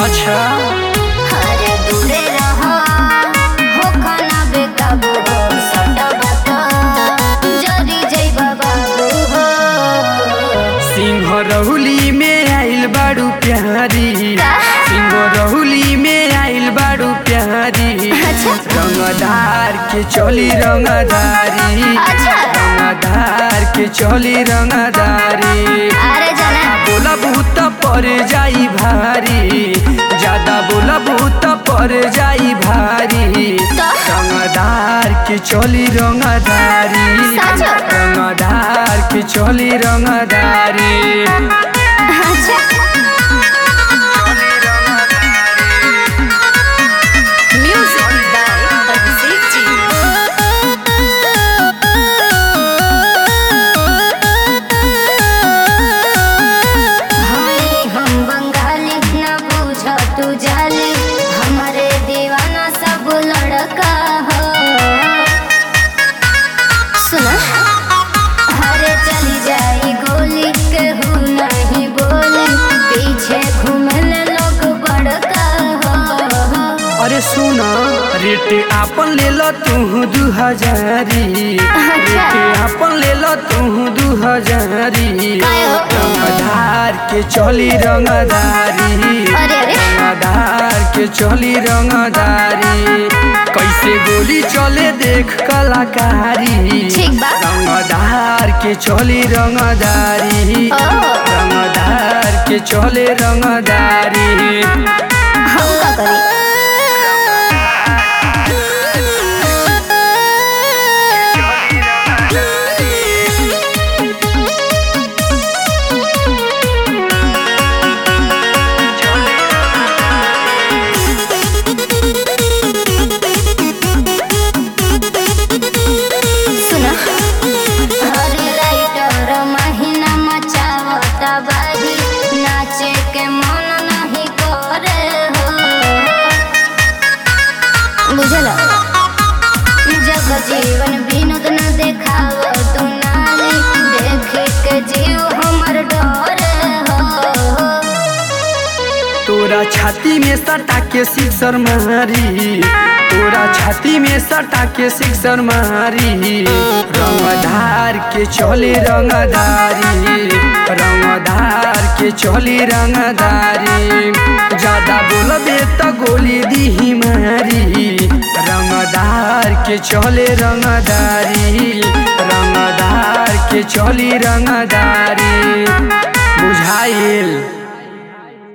अच्छा अरे दूरे रहो हो खाना बेकाबू हो सटबा तो जरी जइबा बाबू हो सिंह रहुली में आइल बाड़ू प्यारी सिंह रहुली में आइल बाड़ू प्यारी अच्छा। रंगदार के चली रंगदारी अच्छा। रंगदार के चली रंगदारी अरे जाना बोला भूत पर जाई भारी ज्यादा बोला भूत पर जाई भारी तो? रंगदार के चली रंगदारी सच? रंगदार के चली रंगदारी अच्छा म्यूजिक बाय अभिषेक जी हमें हम बंगाली न बुझ तू जाली हमारे दीवाना सब लड़का हो सुना हरे चली जाई गोली केहू नहीं बोले पीछे घूमने लोग बड़का हो अरे सुना रेट आपन ले लो तू दू हजारी रेट आपन ले लो तू दू हजारी काय हो? रंगदार के चली रंगदारी अरे अरे रंगदार के चली रंगदारी कैसे गोली चले देख कलाकारी ठीक बा। रंगदार के चली रंगदारी ओ। रंगदार के चले रंगदारी हम का करी सुना हरे राइटर महीना मचावता बाजी नाचे के मन नहीं करे हो बुझल जग जीवन विनोद न देखाव तू नाली देखे के जीव हमर डरे हो तोरा छाती में सटा के सिक्सर मारी तोरा छाती में सटा के सिक्सर मारी रंगधार के चले रंगदारी रंगधार के चली रंगदारी ज्यादा बोलबे तो गोली दी मारी रंगदार के चले रंगदारी रंगदार के चली रंगदारी बुझाइल